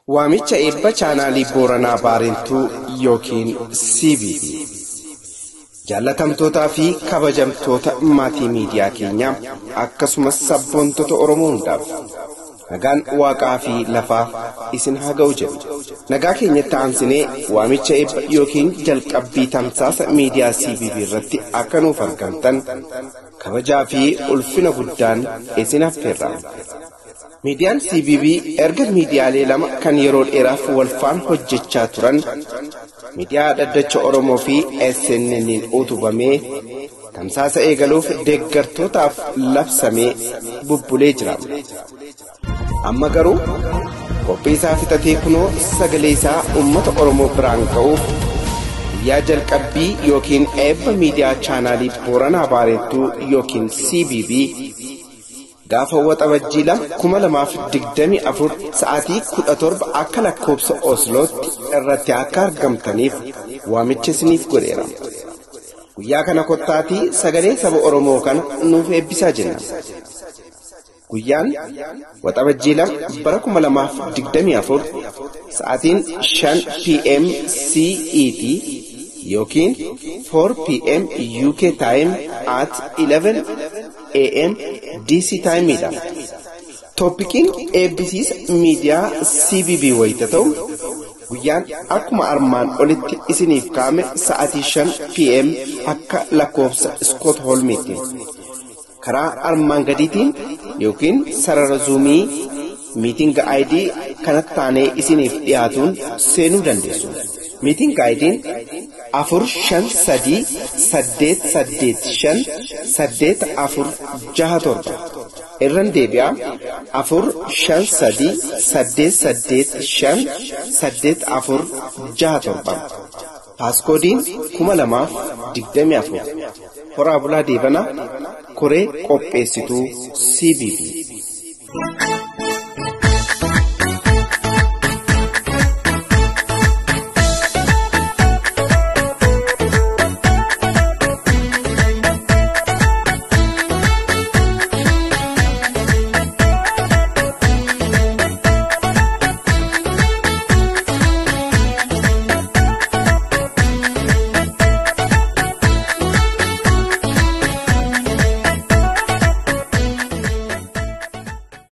Waamicha eebba chaanaalii Booranaa Baarentuu yookiin CBB. Jaallatamtootaa fi kabajamtoota maatii miidiyaa keenyaa akkasumas sabboontota Oromoo hundaaf nagaan waaqaa fi lafaa isin haa ga'u jedhu. Nagaa keenyatti aansinee waamicha eebba yookiin jalqabbii tamsaasa miidiyaa CBB irratti akka nuuf argamtan kabajaa fi ulfina guddaan isin affeerra. Miidiyaan CBB erga miidiyaalee lama kan yeroo dheeraaf walfaan hojjechaa turan miidiyaa dhaddacha Oromoo fi SNN'n utubamee tamsaasa eegaluuf deeggartootaaf labsamee bubbulee jira. Amma garuu qophii isaa fixatee kunoo sagalee isaa uummata Oromoo biraan ga'uuf guyyaa jalqabbii yookiin eebba miidiyaa chaanaalii Booranaa Baarentuu yookiin CBB gaafa waxabajjii lama kuma lamaaf digdami afur sa'aatii kudha torba akka lakkoobsa Oslootti irratti akka argamtaniif waamicha isiniif godheera. Guyyaa kana kottaatii sagalee saba Oromoo kana nuuf eebbisaa jenna. Guyyaan waxabajjii lama bara kuma lamaaf digdami afur sa'aatiin shan PM CET yookiin 4 PM UK time at 11 AM DC time dha. Tooppikiin eebbisiisa miidiyaa CBB wayita ta'u guyyaan akkuma armaan olitti isiniif kaa'ame sa'aatii 5 PM akka lakkoofsa Iskootholmiitti. Karaa armaan gadiitiin yookiin sarara zuumii miitinga ID kanatti taanee isiniif dhiyaatuun seenuu dandeessu. Miitinga ID'n afur shan sadii saddeet saddeet shan saddeet afur jaha torba. Irran deebi'a afur shan sadii saddeet saddeet shan saddeet afur jaha torba. Paaskoodiin kuma lamaaf digdami afur. Horaa bulaa deebanaa koree qopheessituu CBB.